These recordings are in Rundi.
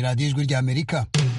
radiyo ijwi ry'amerika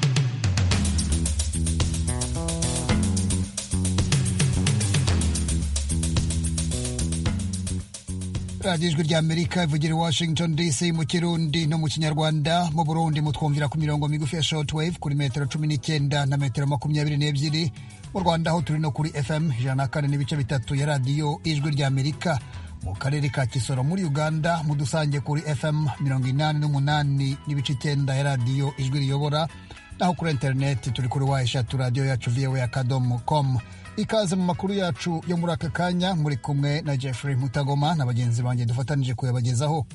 radiyo ijwi ry'amerika ivugira i washington dc mu kirundi no mu kinyarwanda mu burundi mutwumvira ku mirongo migufi ya shortwave kuri metero cumi n'icyenda na metero makumyabiri n'ebyiri mu rwanda aho turi no kuri fm ijana na kane n'ibice bitatu ya radiyo ijwi ry'amerika mu karere ka kisoro muri uganda mudusange kuri fm mirongo inani n'umunani n'ibice icyenda ya radiyo ijwi riyobora naho kuri interineti turi kuri wa eshatu radiyo yacu voa akadomo com ikaze mu makuru yacu yo muri aka kanya muri kumwe na jeffrey mutagoma na bagenzi banjye dufatanije kuyabagezaho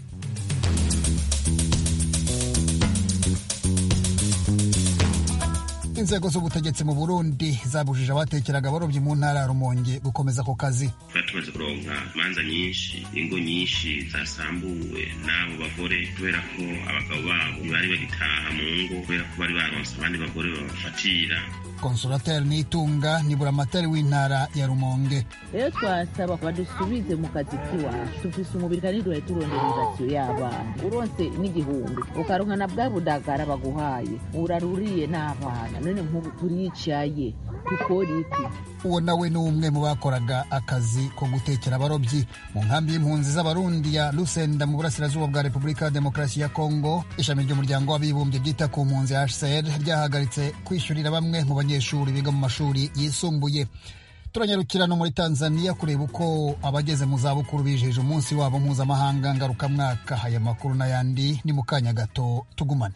inzego z'ubutegetsi mu burundi zabujije abatekeraga abarobyi mu ntara ya rumonge gukomeza ako kazi tuba tumaze kuronka imanza nyinshi ingo nyinshi zasambuwe n'abo bagore kubera ko abagabo babo ntibari bagitaha mu ngo kubera ko bari baronse abandi bagore babafatira konsulateri nitunga ni buramatari w'intara ya rumonge rero twasaba badusubize mu kazi k'iwacu dufise umubiri kandi duhaye turonderezasiyo y'abana uronse n'igihumbi ukaronka na bwa budagara baguhaye uraruriye n'abana none nk'ubu turicaye dukora iki uwo nawe ni umwe mu bakoraga akazi ko gutekera abarobyi mu nkambi y'impunzi z'abarundi ya lusenda mu burasirazuba bwa repubulika ya demokarasi ya kongo ishami ry'umuryango w'abibumbye ryita ku mpunzi hcr ryahagaritse kwishyurira bamwe mu banyeshuri biga mu mashuri yisumbuye turanyarukira no muri tanzania kureba uko abageze mu zabukuru bijeje umunsi wabo mpuzamahanga ngarukamwaka aya makuru n'ayandi ni mu kanya gato tugumane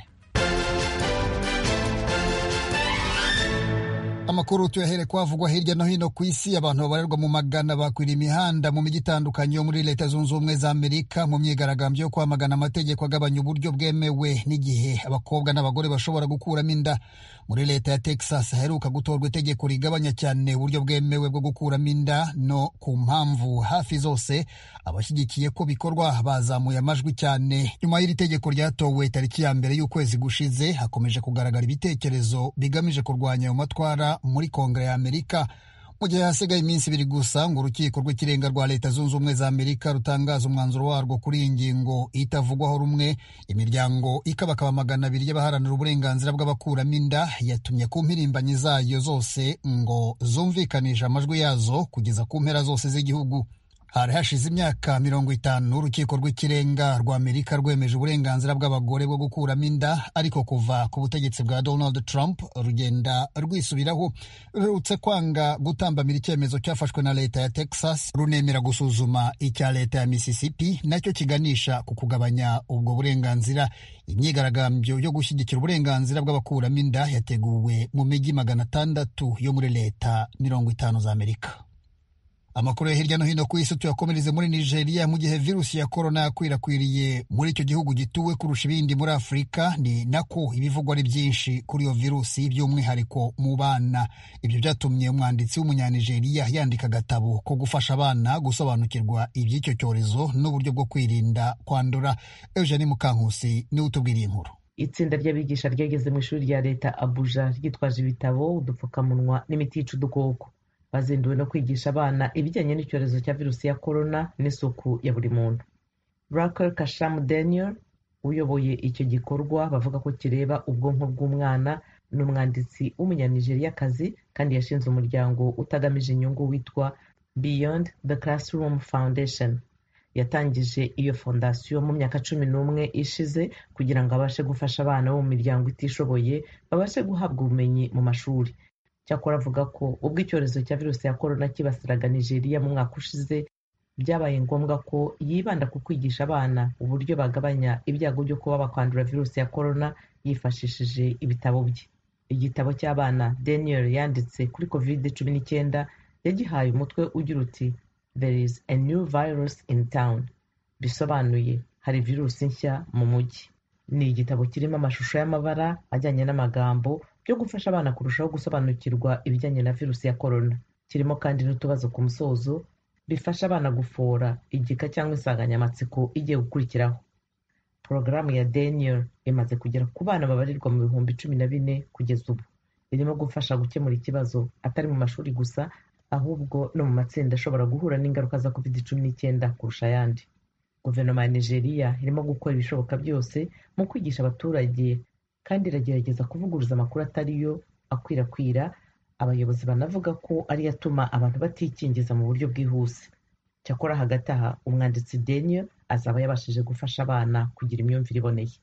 amakuru tuyahere kwavugwa hirya no hino ku isi abantu babarirwa mu magana bakwira imihanda mu mijyi itandukanye yo muri leta zunze ubumwe za amerika mu myigaragambyo yo kwamagana amategeko agabanya uburyo bwemewe n'igihe abakobwa n'abagore bashobora gukuramo inda muri leta ya texas haheruka gutorwa itegeko rigabanya cyane uburyo bwemewe bwo gukuramo inda no ku mpamvu hafi zose abashyigikiye ko bikorwa bazamuye amajwi cyane nyuma y'iri tegeko ryatowe tariki ya mbere y'ukwezi gushize hakomeje kugaragara ibitekerezo bigamije kurwanya ayo matwara muri kongere ya amerika mu gihe hasigaye iminsi ibiri gusa ngo urukiko rw'ikirenga rwa leta zunze ubumwe za amerika rutangaza umwanzuro warwo kuri iyi ngingo itavugwaho rumwe imiryango ikabakaba magana abiri y'abaharanira uburenganzira bw'abakuramo inda yatumye ku mpirimbanyi zayo zose ngo zumvikanishe amajwi yazo kugeza ku mpera zose z'igihugu hari hashize imyaka mirongo itanu urukiko rw'ikirenga rwa amerika rwemeje uburenganzira bw'abagore bwo gukuramo inda ariko kuva ku butegetsi bwa donald trump rugenda rwisubiraho ruherutse kwanga gutambamira icyemezo cyafashwe na leta ya texas runemera gusuzuma icya leta ya mississippi nacyo kiganisha ku kugabanya ubwo burenganzira imyigaragambyo yo gushyigikira uburenganzira bw'abakuramo inda yateguwe mu mijyi magana atandatu yo muri leta mirongo itanu za amerika amakuru ya hirya no hino ku isi tuyakomereze muri nigeria mu gihe virusi ya korona yakwirakwiriye muri icyo gihugu gituwe kurusha ibindi muri afurika ni nako ibivugwa ari byinshi kuri iyo virusi by'umwihariko mu bana ibyo byatumye umwanditsi w'umunyanigeriya yandika agatabo ko gufasha abana gusobanukirwa iby'icyo cyorezo n'uburyo bwo kwirinda kwandura eugene mukankusi niwe utubwiriye inkuru itsinda ry'abigisha ryageze mu ishuri rya leta abuja ryitwaje ibitabo udupfukamunwa n'imiti yica udukoko bazinduwe no kwigisha abana ibijyanye n'icyorezo cya virusi ya korona n'isuku ya buri muntu rakel kashamu daniel uyoboye icyo gikorwa bavuga ko kireba ubwonko bw'umwana ni umwanditsi w'umunyanigeriakazi kandi yashinze umuryango utagamije inyungu witwa beyond the classroom foundation yatangije iyo fondasiyo mu myaka cumi n'umwe ishize kugira ngo abashe gufasha abana bo mu miryango itishoboye babashe guhabwa ubumenyi mu mashuri cyakora avuga ko ubwo icyorezo cya virusi ya korona kibasiraga nigeria mu mwaka ushize byabaye ngombwa ko yibanda ku kwigisha abana uburyo bagabanya ibyago byo kuba bakwandura virusi ya korona yifashishije ibitabo bye igitabo cy'abana daniel yanditse kuri covid cumi n'icyenda yagihaye umutwe ugira uti there is a new virus in town bisobanuye hari virusi nshya mu mujyi ni igitabo kirimo amashusho y'amabara ajyanye n'amagambo byo gufasha abana kurushaho gusobanukirwa ibijyanye na virusi ya korona kirimo kandi n'utubazo ku musozo bifasha abana gufora igika cyangwa insanganyamatsiko igiye gukurikiraho porogaramu ya daniel imaze kugera ku bana babarirwa mu bihumbi cumi na bine kugeza ubu irimo gufasha gukemura ikibazo atari mu mashuri gusa ahubwo no mu matsinda ashobora guhura n'ingaruka za covid cumi n'icyenda kurusha ayandi guverinoma ya nigeria irimo gukora ibishoboka byose mu kwigisha abaturage kandi iragerageza kuvuguruza amakuru atari yo akwirakwira abayobozi banavuga ko ariyo atuma abantu batikingiza mu buryo bwihuse cyakora hagati aha umwanditsi daniel azaba yabashije gufasha abana kugira imyumvire iboneye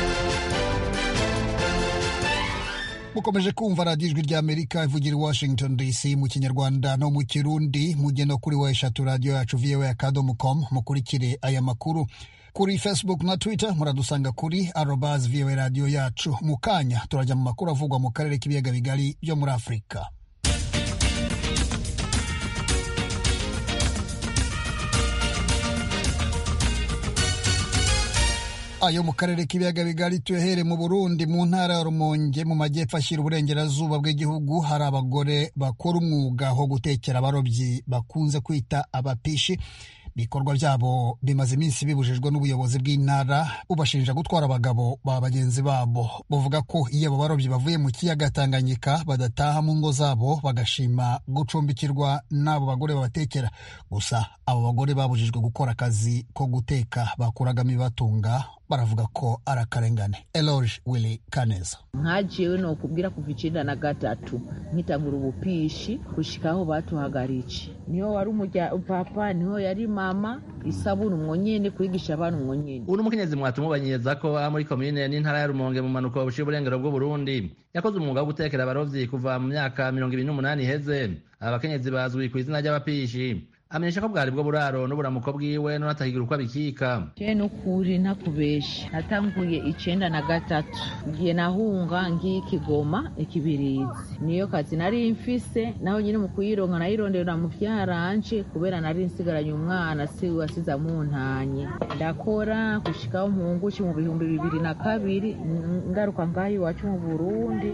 mukomeje kumva radiyo ijwi ry'amerika ivugira i washington dc mu kinyarwanda no mu kirundi mujye no kuri wa eshatu radiyo yacu voa akadomo com mukurikire aya makuru kuri facebook na twitter muradusanga kuri arobas voa radiyo yacu mu kanya turajya mu makuru avugwa mu karere k'ibiyaga bigari byo muri afurika ayo mu karere k'ibiyaga bigari tuyahere mu burundi mu ntara ya rumonge mu majyepfo ashyira uburengerazuba bw'igihugu hari abagore bakora umwuga wo gutekera abarobyi bakunze kwita abapishi ibikorwa byabo bimaze iminsi bibujijwe n'ubuyobozi bw'intara bubashinja gutwara abagabo ba bagenzi babo bavuga ko iyo abo barobyi bavuye mu kiyaga tanganyika badataha mu ngo zabo bagashima gucumbikirwa n'abo bagore babatekera gusa abo bagore babujijwe gukora akazi ko guteka bakuragamo ibibatunga baravuga ko ari akarengane eloge willy kaneza nkajewe nokubwira kuva icenda na gatatu nkitangura ubupishi gushika aho batuhagarije niho wari umurya papa niho yari mama isabuni umwo nyene kwigisha abana umwo nyene uno mukenyezi mwatumubanyiriza ko aha muri komine n'intara ya rumonge mu manuko buciye uburengero bw'uburundi yakoze umwuga wo gutekera abarovyi kuva mu myaka mirongo ibiri n'umunani iheze aba bakenyezi bazwi ku izina ry'abapishi amenyesha ko bwari bwo buraro n'uburamuko bwiwe none atakigira uko abikika je nukuri ntakubesha natanguye icenda na gatatu igihe nahunga ngiye ikigoma ikibirizi niyo kazi nari mfise naho nyine mu kuyironka nayirondera mu vyaranje kubera nari nsigaranye umwana se wasize amuntanye ndakora gushikaho mpunguci mu bihumbi bibiri na kabiri ngaruka ngaho iwacu mu burundi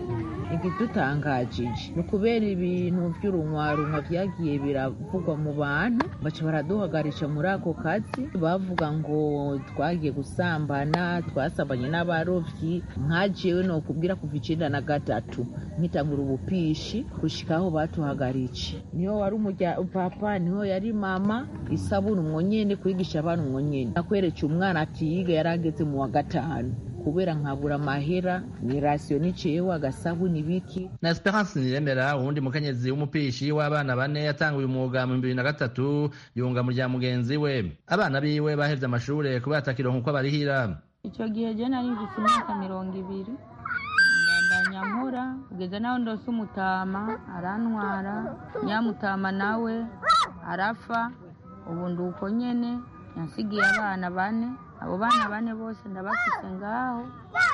igidutangajije ni ukubera ibintu vy'urunwarunwa vyagiye biravugwa mu bantu baca baraduhagarisha muri ako kazi bavuga ngo twagiye gusambana twasambanye n'abarovyi nkajewe nokubwira kuva icenda na gatatu nkitangura ubupishi gushika aho batuhagarije niho wari umurya papa niho yari mama isabuni umwo nyene kwigisha abana umwo nyene nakwereka umwana atiyiga yari ageze mu wa gatanu kubera nkabura amahera ni rasiyo niceyeho agasabuni biki na esperance niremera uwundi mukenyezi w'umupishi w'abana bane yatanguye umwuga mu bibiri na gatatu yunga mu rya mugenzi we abana biwe bahevye amashure kubera atakironka uko abarihira ico gihe je nari mfise imyaka mirongo ibiri ndandanya nkora kugeza naho ndose umutama arantwara nyamutama nawe arapfa ubu ndi uko nyene yansigiye abana bane abo bana bane bose ndabafise ngaho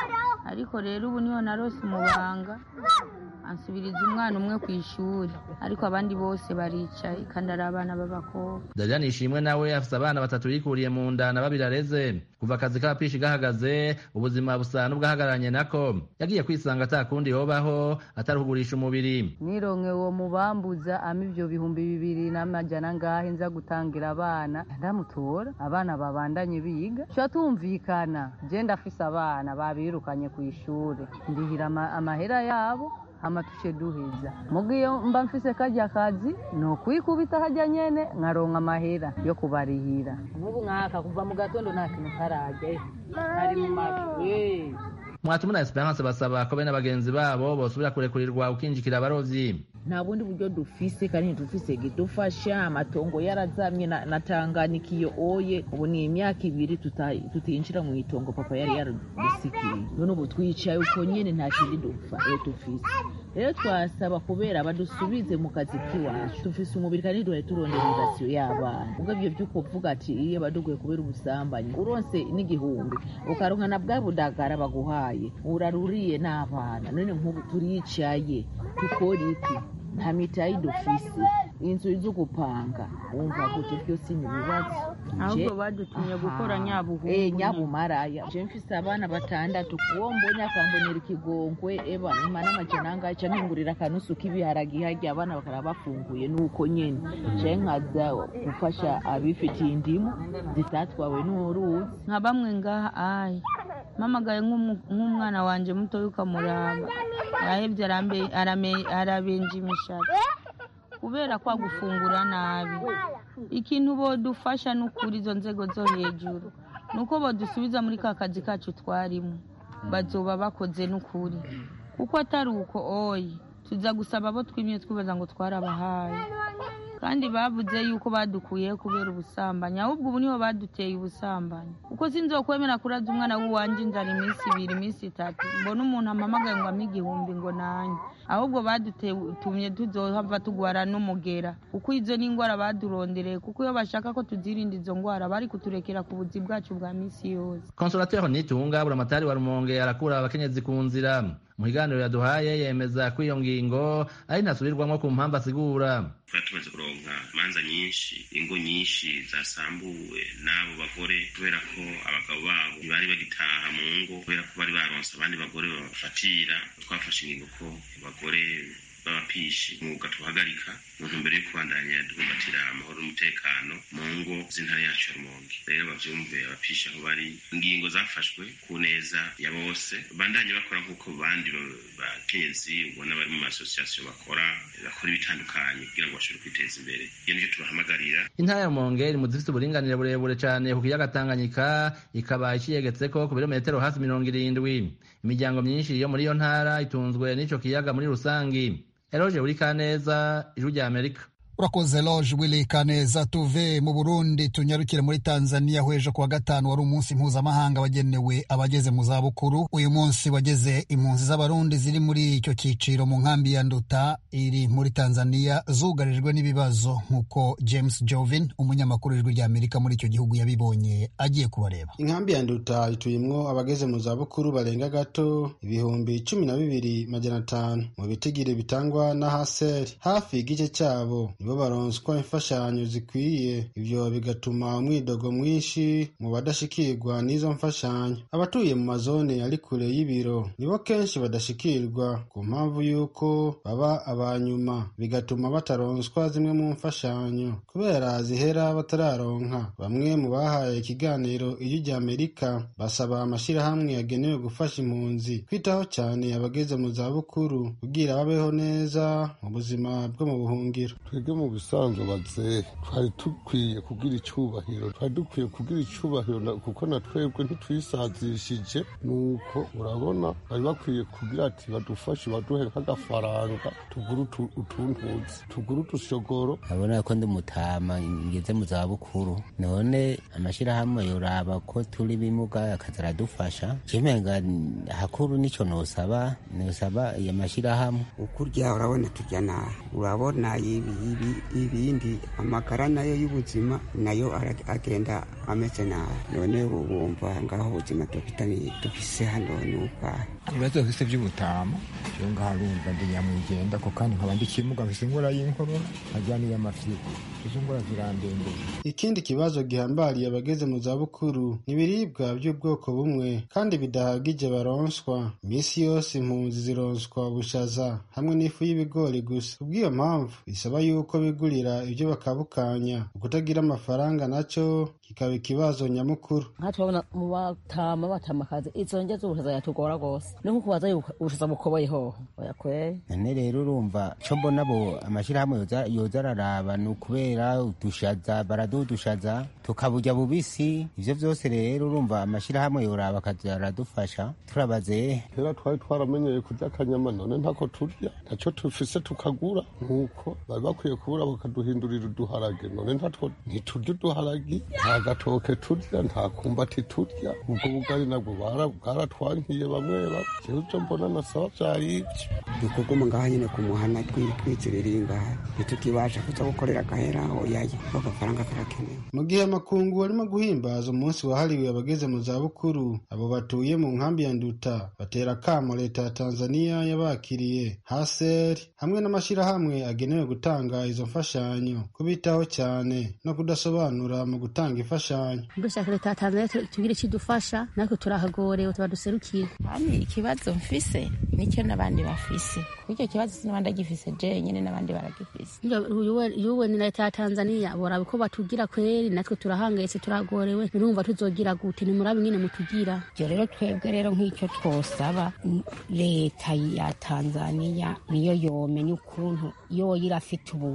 ariko rero ubu niho narose umubanga ansubiriza umwana umwe ku ishuri ariko abandi bose baricaye kandi ari abana b'abakobwa darian ishimwe nawe afise abana batatu yikuriye mu nda na babiri areze kuva akazi k'abapishi gahagaze ubuzima busa n'ubwahagararanye nako yagiye kwisanga ata kundi yobaho atari kugurisha umubiri nironke uwo mubambuza ama ivyo bihumbi bibiri n'amajana ngahe nza gutangira abana ndamutora abana babandanye biga tuca tumvikana je ndafise abana babirukanye ku ishuri ndihira ama- amahera yabo hama tuce duheza muga iyo mba mfise karya kazi ni ukwikubita harya nyene nkaronka amahera yo kubarihira nk'ubu nkaka kuva mu gatondo nta kintu karajya ari mu mavi mwatuma na esperance basaba ko bene bagenzi babo bosubira kurekurirwa ukinjikira abarovyi nta bundi buryo dufise kandi ntidufise gidufasha amatongo yarazamye na, na Tanganyika iyo oye ubu ni imyaka ibiri tuta- tutinjira mu itongo papa yari yaradusikiye none ubu twicaye uko nyene nta kindi dupfa eh dufise rero twasaba kubera badusubize mu kazi k'iwacu dufise umubiri kandi duhaye turondera irasiyo y'abana ubwo ivyo vy'uko uvuga ati iyo baduguye kubera ubusambanyi uronse n'igihumbi ukaronka na bwa budagara baguhaye uraruriye n'abana none nk'ubu turicaye dukora iki nta mitayi dufise inzu zo gupanga wumva gute byose ni ibibazo ahubwo Je- badutumye Aha. gukora nyabuhungu Eh, nyabumaraya je mfise abana batandatu uwo mbonye akambonera ikigongwe eba imana amajana angahe canke ngurira akanusu k'ibiharagi harya abana bakara bafunguye nuko nyene je nkaza gufasha abifitiye indimu zitatwawe n'uruzi nka bamwe ngaha ayi mpamagaye nk'umu- nk'umwana wanje mutoya ukamuraba yahevye arambe- arame- arabenja imishatsi kubera kwa gufungura nabi ikintu bodufasha n'ukuri izo nzego zo hejuru ni uko bodusubiza muri ka kazi kacu twarimo bazoba bakoze n'ukuri kuko atari uko oyi tuza gusaba abo twimye twibaza ngo twarabahaye kandi bavuze yuko badukuyeho kubera ubusambanyi ahubwo ubu niho baduteye ubusambanyi kuko sinzokwemera kuraza umwana w'uwanjye inzara iminsi ibiri iminsi itatu mbona umuntu ampamagaye ngo ampe igihumbi ngo nanjye ahubwo badutumye tuzohava tugwara n'umugera kuko izo ni indwara badurondereye kuko iyo bashaka ko tuzirinda izo ndwara bari kuturekera ku buzi bwacu bwa minsi yose konsolateri nitunga buramatari wa rumonge arakura abakenyezi ku nzira mu kiganiro yaduhaye yemeza ko iyo ngingo ari ntasubirwamo ku mpamvu asigura twari tumaze kuronka imanza nyinshi ingo nyinshi zasambuwe n'abo bagore kubera ko abagabo babo ntibari bagitaha mu ngo kubera ko bari baronse abandi bagore babafatira twafashe ingingo ko abagore b'abapishi umwuga tuhagarika mu ntumbero yo kubandanya dukumbatira amahoro n'umutekano mu ngo z'intara yacu ya rumonge rero bavyumve abapishi aho bari ingingo zafashwe ku neza ya bose bandanye bakora nk'uko bandi bakenyezi ubona bari mu masosiyasiyo bakora bakora ibitandukanye kugira ngo bashobore kwiteza imbere iyo nicyo tubahamagarira intara ya rumonge iri mu zifite uburinganire burebure cane ku kiyaga tanganyika ikaba iciyegetseko ku birometero hafi mirongo irindwi imiryango myinshi yo muri iyo ntara itunzwe n'ico kiyaga muri rusangi eroje buri kaneza ijwi rya amerika urakoze loge wili kaneza tuve mu burundi tunyarukire muri tanzania hwejo kuwa gatanu wari umunsi mpuzamahanga wagenewe abageze mu zabukuru uyu munsi wageze impunzi z'abarundi ziri muri icyo cyiciro mu nkambi ya nduta iri muri tanzania zugarijwe n'ibibazo nk'uko james jovin umunyamakuru w'ijwi rya amerika muri icyo gihugu yabibonye agiye kubareba inkambi ya nduta ituyemwo abageze mu zabukuru barenga gato ibihumbi cumi na bibiri majana atanu mu bitigiri bitangwa na haseri hafi igice cyabo nibo baronswa imfashanyo zikwiye ibyo bigatuma umwidogo mwinshi mu badashikirwa n'izo mfashanyo abatuye mu mazone ari kure y'ibiro nibo kenshi badashikirwa ku mpamvu y'uko baba abanyuma bigatuma bataronswa zimwe mu mfashanyo kubera zihera batararonka bamwe mu bahaye ikiganiro ijwi rya amerika basaba amashyirahamwe yagenewe gufasha impunzi kwitaho cyane abageze mu zabukuru kugira babeho neza mu buzima bwo mu buhungiro mu bisanzwe bazehe twari dukwiye kugira icyubahiro twari dukwiye kugira icyubahiro kuko na twebwe ntitwisazishije nuko urabona bari bakwiye kugira ati badufashe baduhe nk'agafaranga tugure utuntuzi tugure utushogoro urabona ko ndi mutama ngeze mu zabukuru none amashyirahamwe yoraba ko turi bimuga akaza aradufasha kimenga hakuru nicyo nosaba nosaba iyo mashyirahamwe ukurya urabona turya nabi urabona ibi ibindi amagara nayo y'ubuzima nayo agenda ameze nabi none wumva ngaho ubuzima dufise hano ni ubwahe ibibazo bifise by'ubutama iyo ngaho arumva ndi nyamwigenda ko kandi nkaba ndi kimuga mfise ingora y'inkorora nkajya n'iy'amafyigo izo ngora zirandembeye ikindi kibazo gihambariye abageze mu zabukuru ni ibiribwa by'ubwoko bumwe kandi bidahagije baronswa iminsi yose impunzi zironswa ubushaza hamwe n'ifu y'ibigori gusa kubw'iyo mpamvu bisaba yuko bigurira ibyo bakabukanya ukutagira amafaranga nacyo kikaba ikibazo nyamukuru nka turabona mu batama batamakazi izo ndya z'ubushaza yatugora rwose ni nko kubaza ubushaza bukoboye hoho oya kweri none rero urumva co mbona bo amashyirahamwe yoza araraba ni ukubera udushaza baraduha udushaza tukaburya bubisi ivyo vyose rero urumva amashyirahamwe yoraba akaza aradufasha turabaze kera twari twaramenyeye kurya akanyama none ntako turya ntaco tufise tukagura nk'uko bari bakwiye kubura bakaduhindurira uduharage none ntatwo ntiturya uduharagi nta gatoke turya nta kumbati turya ubwo bugari nabwo bwaratwankiye bamwe bamwe jewe ivyo mbona nasaba vyari ivyo dukuguma ngaha nyene ku muhana twiziririye ngaha ntitukibasha kuza gukorera agahera oyaye ko agafaranga karakenewe mu gihe amakungu arimo guhimbaza umunsi wahariwe abageze mu zabukuru abo batuye mu nkambi ya nduta batera akamo leta ya tanzania yabakiriye haseri hamwe n'amashyirahamwe agenewe gutanga izo mfashanyo kubitaho cyane no kudasobanura mu gutanga imfashanyo dushaka leta ya tanzania tugira ikidufasha natwe turahagorewe tuba duserukire kandi ikibazo mfise nicyo n'abandi bafise kuko icyo kibazo sinabandi agifise jenyine n'abandi baragifise yuwe ni leta ya tanzania boraba uko batugira kweri natwe turahangayitse turagorewe nurumva tuzogira gute nimurabe nyine mutugira ibyo rero twebwe rero nk'icyo twosaba leta ya tanzania niyo yomenya ukuntu yoyo irafite ubu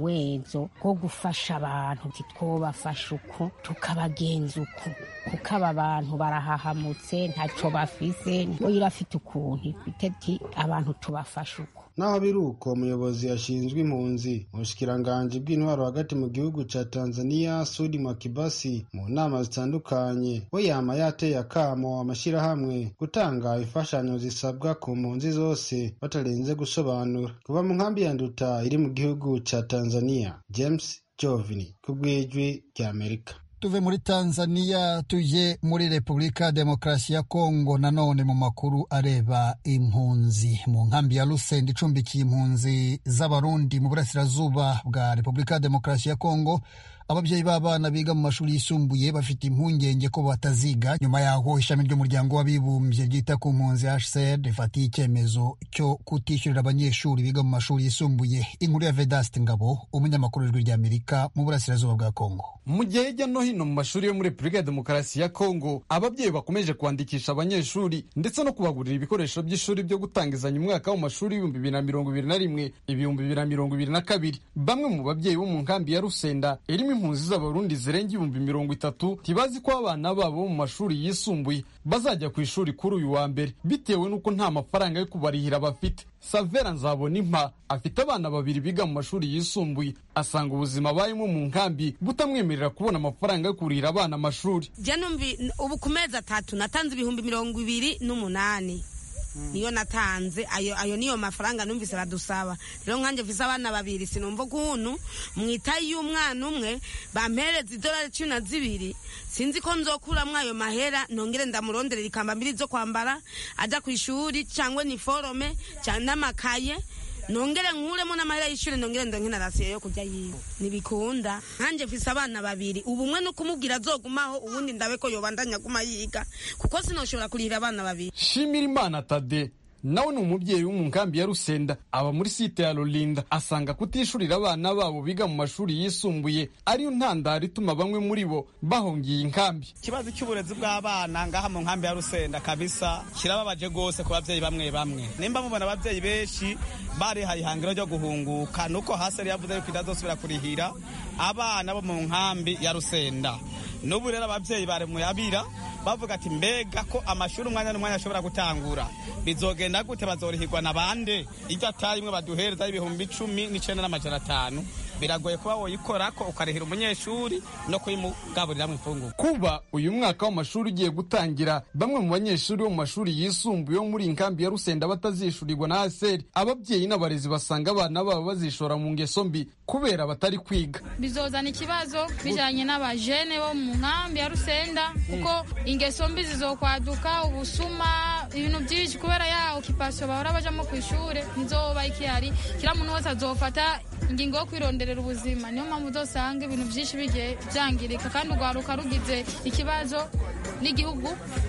wezo wo gufasha abantu titwobafasha uku tukabagenza uku kuko aba bantu barahahamutse ntacyo bafise yo irafite ukuntu ifite ati abantu tubafasha uku naho biri uko umuyobozi ashinzwe impunzi mu bushikiranganji bw'intwaro hagati mu gihugu ca tanzania sudi makibasi mu nama zitandukanye we yama yateye akamo amashyirahamwe gutanga imfashanyo zisabwa ku mpunzi zose batarenze gusobanura kuva mu nkambi ya nduta iri mu gihugu ca tanzania james jovini ku bw'ijwi ry'amerika tuve muri tanzania tujye muri repubulika demokarasi ya kongo nanone mu makuru areba impunzi mu nkambi ya rusenda icumbikiye impunzi z'abarundi mu burasirazuba bwa repubulika demokarasi ya kongo ababyeyi b'abana biga mu mashuri yisumbuye bafite impungenge ko bataziga nyuma yaho ishami ry'umuryango w'abibumbye ryita ku mpunzi hcr rifatiye icyemezo cyo kutishyurira abanyeshuri biga mu mashuri yisumbuye inkuru ya vedast ngabo umunyamakuru w'ijwi ry'amerika mu burasirazuba bwa kongo mu gihe hirya no hino mu mashuri yo muri repubulika ya demokarasi ya kongo ababyeyi bakomeje kwandikisha abanyeshuri ndetse no kubagurira ibikoresho by'ishuri byo gutangizanya umwaka w'amashuri w'ibihumbi bibiri na mirongo ibiri na rimwe ibihumbi bibiri na mirongo ibiri na kabiri bamwe mu babyeyi bo mu nkambi ya rusenda irimo impunzi z'abarundi zirenga ibihumbi mirongo itatu ntibazi ko abana babo bo mu mashuri yisumbuye bazajya ku ishuri kuri uyu wa mbere bitewe n'uko nta mafaranga yo kubarihira bafite savera nzabona impa afite abana babiri biga mu mashuri yisumbuye asanga ubuzima abayemo mu nkambi butamwemerera kubona amafaranga yo kurihira abana amashuri jya numvi ubu ku mezi atatu natanze ibihumbi mirongo ibiri n'umunani niyo natanze ayo ayo niyo mafaranga numvise badusaba rero nkanjye mvise abana babiri sinumva ukuntu mwitaye y'umwana umwe bampereza idolari cumi na zibiri sinzi ko nzokuramwo ayo mahera nongere ndamuronderera ikamba mbiri zo kwambara ajya ku ishuri cyangwa niforome cyangwa n'amakaye nongere nkuremo n'amahera y'ishuri nongere ndonke na rasiyo yo kurya yiwe ntibikunda nkanjye mfise abana babiri ubu umwe no kumubwira azogumaho ubundi ndabe ko yobandanya aguma yiga kuko sinoshobora kurihira abana babiri shimira imana tade nawe ni umubyeyi wo mu nkambi ya rusenda aba muri site ya rulinda asanga kutishurira abana babo biga mu mashuri yisumbuye ariyo ntandaro ituma bamwe muri bo bahungiye inkambi ikibazo cy'uburezi bw'abana ngaha mu nkambi ya rusenda kabisa kirababaje rwose ku babyeyi bamwe bamwe nimba mubona ababyeyi benshi barihaye ihangiro ryo guhunguka nuko hasi yari yavuze yuko itazosubira kurihira abana bo mu nkambi ya rusenda n'ubu rero ababyeyi bari mu yabira bavuga ati mbega ko amashuri umwanya n'umwanya ashobora gutangura bizogenda gute bazorihirwa na bande iryo ataye imwe baduhereza ibihumbi icumi n'icenda n'amajana atanu biragoye kuba woyikorako ukarihira umunyeshuri no kuyimugaburira mu ifunguro kuba uyu mwaka w'amashuri ugiye gutangira bamwe mu banyeshuri bo mu mashuri yisumbuye yo muri inkambi ya rusenda batazishurirwa na aseri ababyeyi n'abarezi basanga abana babo bazishora mu ngeso mbi kubera batari kwiga bizozana ikibazo bijanye n'abajene bo mu nkambi ya rusenda kuko ingeso mbi zizokwaduka ubusuma ibintu byinshi kubera ya okipasiyo bahora bajamo ku ishure ntizoba ikihari kila muntu wese azofata ingingo yo kwironderera ubuzima niyo mpamvu uzosanga ibintu byinshi bigiye byangirika kandi urwaruka rugize ikibazo n'igihugu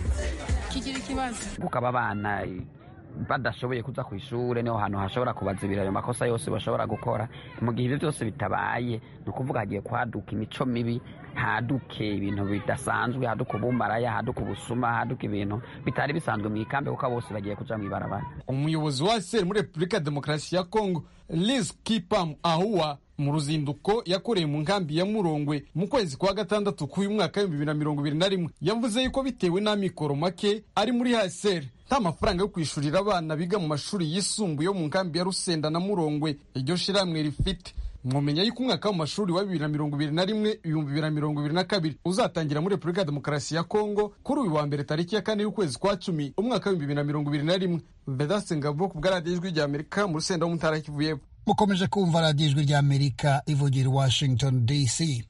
kigira ikibazo kukaba abana badashoboye kuza ku ishure niho hantu hashobora kubazibira ayo makosa yose bashobora gukora mu gihe ibyo byose bitabaye ni ukuvuga hagiye kwaduka imico mibi haduke ibintu bidasanzwe haduka ubumaraya haduka ubusuma haduka ibintu bitari bisanzwe mu ikambi kuko bose bagiye kuja mu ibarabara umuyobozi wa seri muri repubulika ya demokarasi ya kongo liz kipam ahuwa mu ruzinduko yakoreye mu nkambi ya murongwe mu kwezi kwa gatandatu k'uyu mwaka w'ibihumbi bibiri na mirongo ibiri na rimwe yavuze yuko bitewe n'amikoro make ari muri haseri nta mafaranga yo kwishurira abana biga mu mashuri yisumbuye yo mu nkambi ya rusenda na murongwe iryo shirahamwe rifite mwamenya yuko umwaka w'amashuri wa bibiri na mirongo ibiri na rimwe ibihumbi bibiri na mirongo ibiri na kabiri uzatangira muri repubulika ya demokarasi ya kongo kuri uyu wa mbere tariki ya kane y'ukwezi kwa cumi umwaka w'ibihumbi bibiri na mirongo ibiri na rimwe vedase ngabo ku bwaradiyo ijwi rya amerika mu rusenda wo mu ntara kivuyeho mukomeje kumva radiyo ijwi rya amerika ivugira i washington dc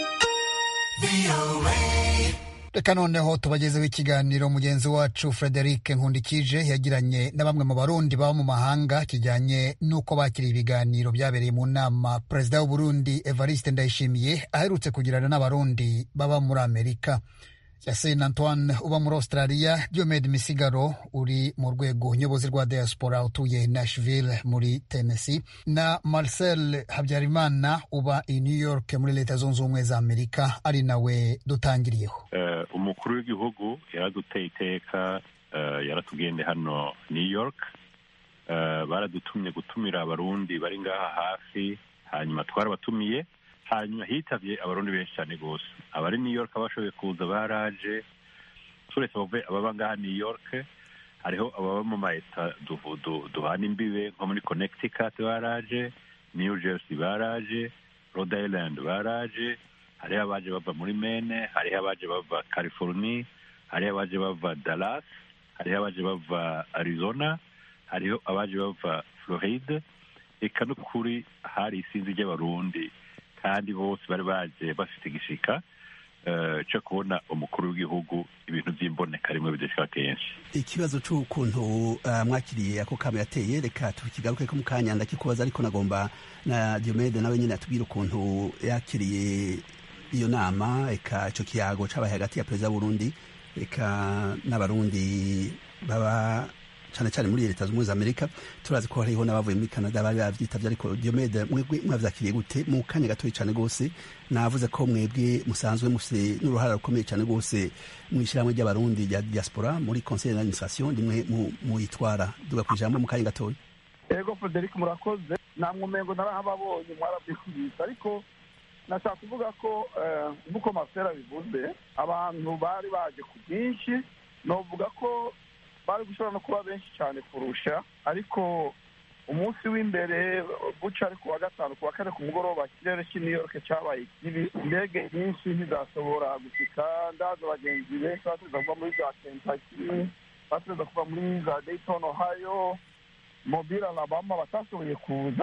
reka noneho tubagezeho ikiganiro mugenzi wacu frederic nkundikije yagiranye na bamwe mu barundi baba mu mahanga kijyanye n'uko bakiriye ibiganiro byabereye mu nama perezida w'uburundi evariste ndayishimiye aherutse kugirana n'abarundi baba muri amerika Yasin Antoine uba muri Australia, Diomed Misigaro uri mu rwego nyobozi rwa diaspora utuye Nashville muri Tennessee na Marcel Habyarimana uba i New York muri Leta Zunze Ubumwe za Amerika ari nawe dutangiriyeho. Uh, umukuru w'igihugu yaraduteye iteka uh, yaratugende hano New York uh, baradutumye gutumira abarundi bari ngaha hafi hanyuma twarabatumiye hanyuma hitavye abarundi benshi cyane rwose abari new york bashoboye kuza baraje turetse abavuye ababa ngaha new york hariho ababa mu maeta du- du- duhana imbibe nko muri connecticut baraje new jersey baraje rhode island baraje hariho abaje bava muri mene hariho abaje bava california hariho abaje bava dallas hariho abaje bava arizona hariho abaje bava floride eka n'ukuri hari isinzi ry'abarundi kandi bose bari baje bafite igishika eh, cyo kubona umukuru w'igihugu ibintu by'imboneka rimwe bidashika kenshi ikibazo c'ukuntu uh, mwakiriye ako kamo yateye reka tukigaruke ko mu kanya ndakikubaza ariko nagomba na Diomede nawe nyene atubwire ukuntu yakiriye iyo nama eka ico kiyago cabaye hagati ya perezida w'Uburundi eka n'abarundi baba cane cane muri leta z'ubumwe za Amerika turazi ko hariho n'abavuye muri Canada bari bavyitavye ariko Diomede mwebwe mwavyakiriye gute mu kanya gatoyi cane gose navuze ko mwebwe musanzwe mufite n'uruhara rukomeye cane gose mu ishyirahamwe ry'abarundi rya diaspora muri conseil d'administration rimwe mu- muyitwara duga ku ijambo mu kanya gatoyi ego frederic murakoze namwe umengo narahababonye mwarabyikubise ariko nashaka kuvuga ko eh, nk'uko masera bivuze abantu bari baje ku bwinshi novuga ko bari gushobora no kuba benshi cyane kurusha ariko umunsi w'imbere buca ari ku wa gatanu ku wa kane ku mugoroba ikirere cy'i new york cyabaye kibi indege nyinshi ntizashobora gushika ndaza abagenzi benshi bategereza kuva muri za kentucky bategereza kuva muri za dayton ohio mobile alabama batashoboye kuza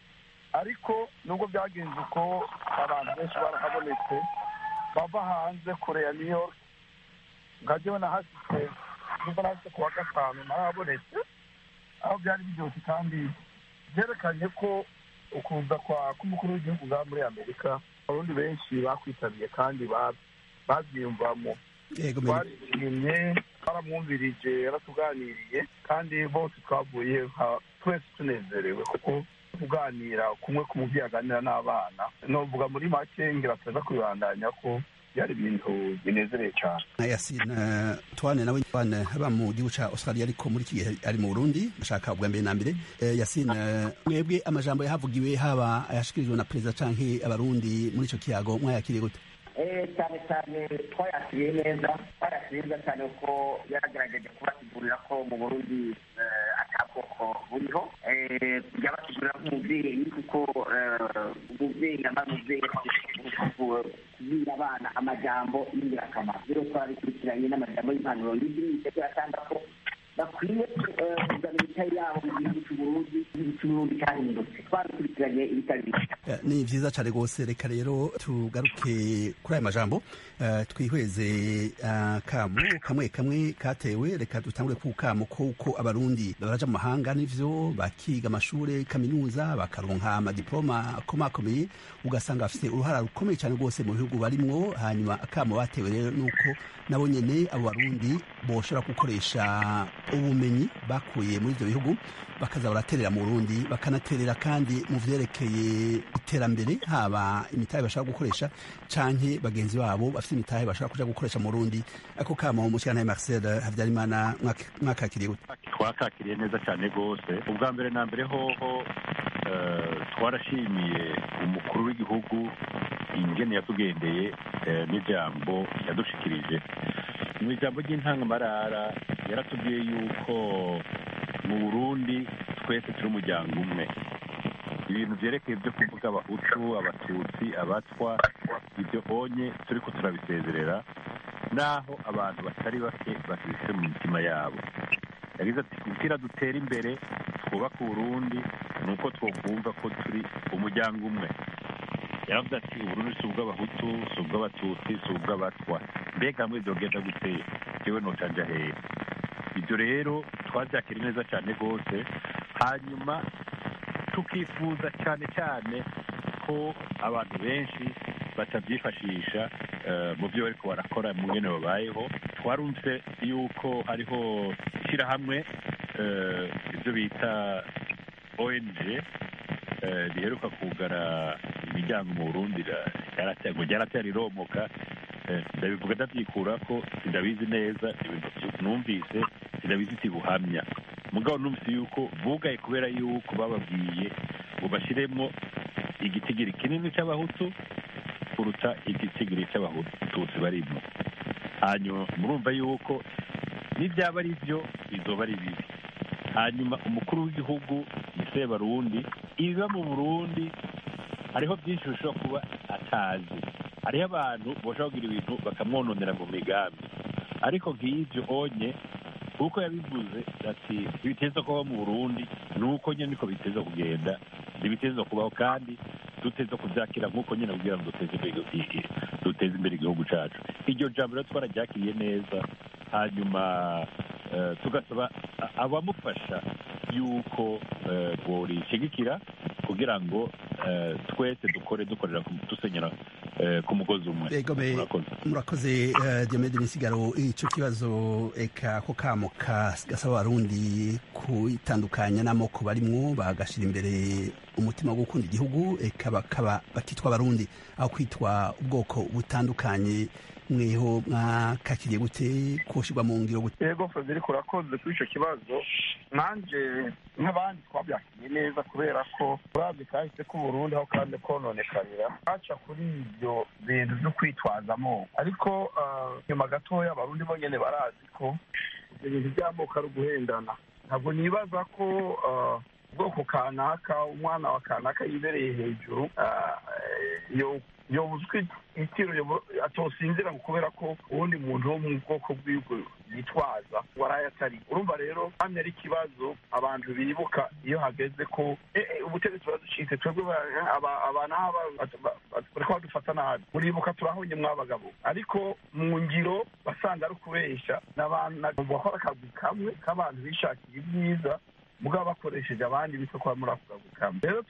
ariko nubwo byagenze uko abantu benshi barahabonetse bava hanze kure ya new york nkajyewe nahashitse nubwo nahashitse ku wa gatanu narahabonetse aho byari biryoshye kandi byerekanye ko ukuza kwa k'umukuru w'igihugu bwa muri amerika abarundi benshi bakwitabiriye kandi ba- babyiyumvamo Yego, me- twarishimye twaramwumvirije yaratuganiriye kandi bose twavuye nka twese tunezerewe kuko kuganira kumwe ku mubyeyi aganira n'abana novuga muri make ngira tuza kubibandanya ko byari ibintu binezereye cyane na Yasin uh, Twane nawe Twane aba mu gihugu ca Australia ariko muri iki gihe ari mu Burundi bashaka ubwa mbere na mbere uh, Yasin uh, mwebwe amajambo yahavugiwe haba ayashikirijwe na perezida canke abarundi muri ico kiyago mwayakiriye gute Eh, cyane cyane twayakiriye neza twayakiriye neza cyane kuko yaragerageje kubasigurira ko mu burundi eh, ata bwoko buriho Eh, yabasigurira nk'umubyeyi kuko eh, umubyeyi aba umubyeyi kubwira abana amajambo y'ingirakamaro rero twarabikurikiranye n'amajambo y'impanuro y'ibindi biratanga ko bakwiye eh, kuzana imitahe yabo mu gihugu cy'uburundi igihugu cy'uburundi cyahindutse twabikurikiranye ibitari bike Eh, ni vyiza cane gose reka rero tugaruke kuri aya majambo uh, twihweze uh, kamo kamwe kamwe katewe reka dutangure ku kamo kuko abarundi baraja mu mahanga nivyo bakiga amashure kaminuza bakaronka amadiploma akomakomeye ugasanga bafite uruhara rukomeye cane rwose mu bihugu barimwo hanyuma akamo batewe rero nuko nabo nyene abo barundi boshobora gukoresha ubumenyi bakuye muri ivyo bihugu bakaza baraterera mu Burundi bakanaterera kandi mu vyerekeye iterambere haba imitahe bashaka gukoresha canke bagenzi babo bafite imitahe bashaka kuja gukoresha mu Burundi ako kama umushikana Marcel Havyarimana mwak- mwakakiriye gute twakakiriye neza cyane rwose ubwa mbere na mbere hoho eh, twarashimiye umukuru w'igihugu ingene yatugendeye eh, n'ijambo yadushikirije mu ijambo ry'intangamarara yaratubwiye yuko mu burundi twese turi umuryango umwe ibintu byerekeye byo kuvuga abahutu abatutsi abatwa ibyo onye turi ko turabisezerera naho abantu batari bake bakibise mu mitima yabo yagize ati kugira dutere imbere twubake uburundi ni uko twokumva ko turi umuryango umwe yaravuze ati uburundi si ubw'abahutu si ubw'abatutsi si ubw'abatwa mbega hamwe byogenda guteye yewe nocanja hehe ibyo rero twabyakira neza cyane rwose hanyuma tukifuza cyane cyane ko abantu benshi batabyifashisha eh, mu byo bariko barakora mu ngene babayeho twarumvise yuko hariho ishyirahamwe eh, ibyo bita ong eh, riheruka kugara imiryango mu burundi ra- ryarateye- ngo ryaratera riromoka Eh, ndabivuga ndabyikura ko sindabizi neza ibintu vyu- numvise sindabizi iti buhamya mugabo numvise yuko bugaye kubera yuko bababwiye ngo bashyiremo igitigiri kinini cy'abahutu kuruta igitigiri cy'abatutsi barimo hanyuma murumva yuko n'ibyaba ari byo bizoba ari bibi hanyuma umukuru w'igihugu ni sebarundi ibiba mu burundi hariho byinshi bishobora kuba atazi hariho abantu bashobora kugira ibintu bakamwononera mu migambi ariko nk'ibyo onye kuko yabivuze ati ibiteza kubaho mu burundi ni uko nyine niko biteza kugenda ntibiteza kubaho kandi duteza kubyakira nk'uko nyine kugira ngo duteze imbere duteze imbere igihugu cyacu iryo jambo rero twararyakiriye neza hanyuma tugasaba abamufasha yuko borishigikira kugira ngo twese dukore dukorera dusenyera ku mugozi umwe murakoze diomede misigaro icyo kibazo eka ko kamo gasaba abarundi kwitandukanya n'amoko barimwo bagashyira imbere umutima wo gukunda igihugu eka bakaba bakitwa abarundi aho kwitwa ubwoko butandukanye mweho mwakakiriye gute koshyirwa mu ngiro gute yego frederic urakoze kuri icyo kibazo nanjye nk'abandi twabyakiriye neza kubera ko urabye kahise k'uburundi aho kandi kononekarira haca kuri ibyo bintu byo kwitwaza amoko ariko nyuma gatoya abarundi bonyine barazi ko ibyo bintu by'amoko ari uguhendana ntabwo nibaza ko ubwoko kanaka umwana wa kanaka yibereye hejuru yobuzwi itiro atosinzira ngo kubera ko uwundi muntu wo mu bwoko bw'iwe yitwaza waraye atari urumva rero hamwe ari ikibazo abantu bibuka iyo hageze ko ubutegetsi buraducitse twebwe abantu bariko badufata nabi muribuka turahonye mwabagabo ariko mu ngiro basanga ari ukubesha n'abantu bakora akazi kamwe k'abantu bishakiye ibyiza mugabo bakoresheje abandi bitwa kwa muri ako kazi kamwe rero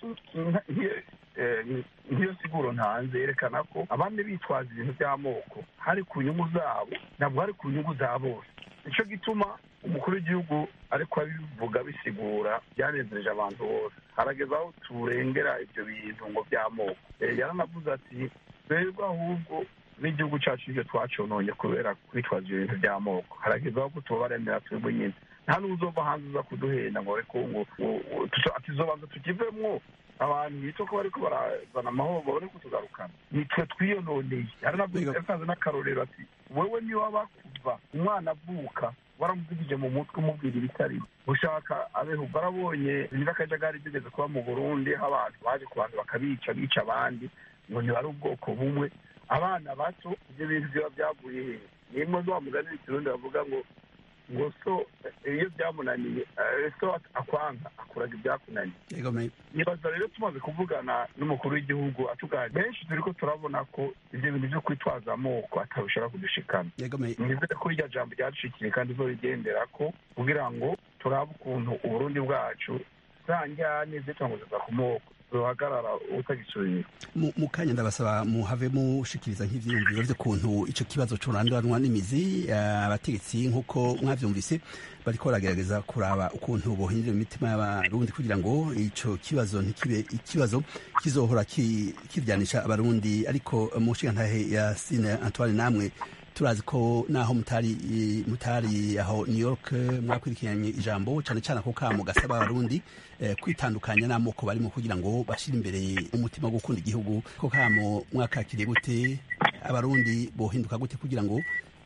nk'iyo siguro ntanze yerekana ko abandi bitwaza ibintu by'amoko hari ku nyungu zabo ntabwo hari ku nyungu za bose nicyo gituma umukuru w'igihugu ariko abivuga bisigura byanezereje abantu bose harageze aho turengera ibyo bintu ngo by'amoko yaranavuze ati twebwe ahubwo n'igihugu cyacu ibyo twacononye kubera kwitwaza ibyo bintu by'amoko harageze aho tubabaremera twebwe nyine nta n'uzova hanze uza kuduhenda ngo reko ngo atizobanza tukivemwo abantu bita ko bariko barazana amahoro babone kutugarukana nitwe twiyononeye yatanze n'akarorero ati wewe niyo waba kuva umwana avuka waramuvugije mu mutwe umubwira ibitari ushaka abeho barabonye nyir'akajagari zigeze kuba mu burundi aho abantu baje ku bantu bakabica bica abandi ngo ntibari ubwoko bumwe abana bato ibyo bintu biba byavuye hehe nimwe wa mugani w'ikirundi bavuga ngo ngo so iyo byamunaniye so akwanga akuraga ibyakunaniye nibaza rero tumaze kuvugana n'umukuru w'igihugu atugana benshi turi ko turabona ko ibyo bintu byo kwitwaza amoko atabishobora kudushikana nizere ko irya jambo ryadushikiye kandi zo rigendera ko kugira ngo turabe ukuntu uburundi bwacu za njyane zitanguzwa ku moko ruhagarara utagisubira mu kanya ndabasaba muhave mushikiriza nk'ivyiyumviro vy'ukuntu ico kibazo curanduranwa n'imizi abategetsi nk'uko mwavyumvise bariko baragerageza kuraba ukuntu bohindura imitima y'abarundi kugira ngo ico kibazo ntikibe ikibazo kizohora kiryanisha abarundi ariko mu nshingantahe ya sine antoine namwe turazi ko naho mutari mutari aho New York mwakurikiranye ijambo cyane cyane ako kamo gasaba abarundi eh, kwitandukanya n'amoko barimo kugira ngo bashire imbere umutima wo gukunda igihugu ko kamo mwakakiriye gute abarundi bohinduka gute kugira ngo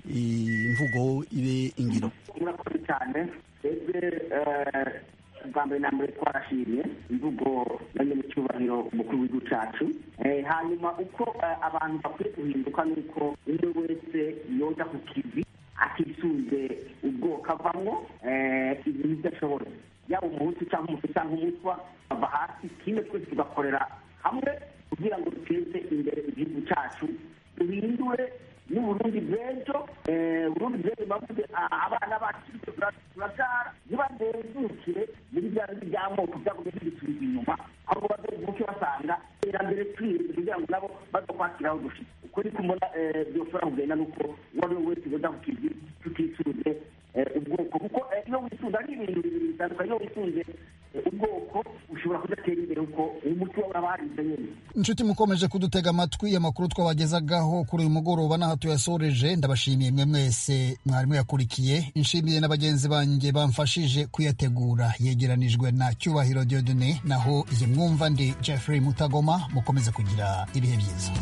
imvugo ibe ingiro murakoze cyane twebwe bwa mbere na mbere twarashimye imvugo ya nyamucyubahiro umukuru w'igihugu cyacu hanyuma uko abantu bakwiye guhinduka ni uko umwe wese yoza ku kivi atisunze ubwoko avamwo ibintu ibyo ashoboye yaba umuhutu cyangwa umutu cyangwa umutwa ava hasi kimwe twese tugakorera hamwe kugira ngo duteze imbere igihugu cyacu duhindure n'uburundi bw'ejo uburundi bw'ejo bavuze abana bacu turabyara ntibadenzukire muri bya bindi by'amoko byavuze bidusubiza inyuma ahubwo bazovuke basanga iterambere twirinze kugira ngo nabo baza kwakiraho dushitse uko ni kumubona byoshobora kugenda nuko uwo ari we wese yoza ku kivi tutisuze ubwoko kuko iyo wisunze ari ibintu bibiri bitandukanye iyo wisunze ubwoko ushobora kudatera imbere kuko umuti wawe urabarize nyine inshuti mukomeje kudutega amatwi amakuru twabagezagaho kuri uyu mugoroba n'aho tuyasoreje ndabashimiye mwe mwese mwarimu yakurikiye inshimiye na bagenzi banjye bamfashije kuyategura yegeranijwe na cyubahiro diodone naho izi mwumva ndi jeffrey mutagoma mukomeze kugira ibihe byiza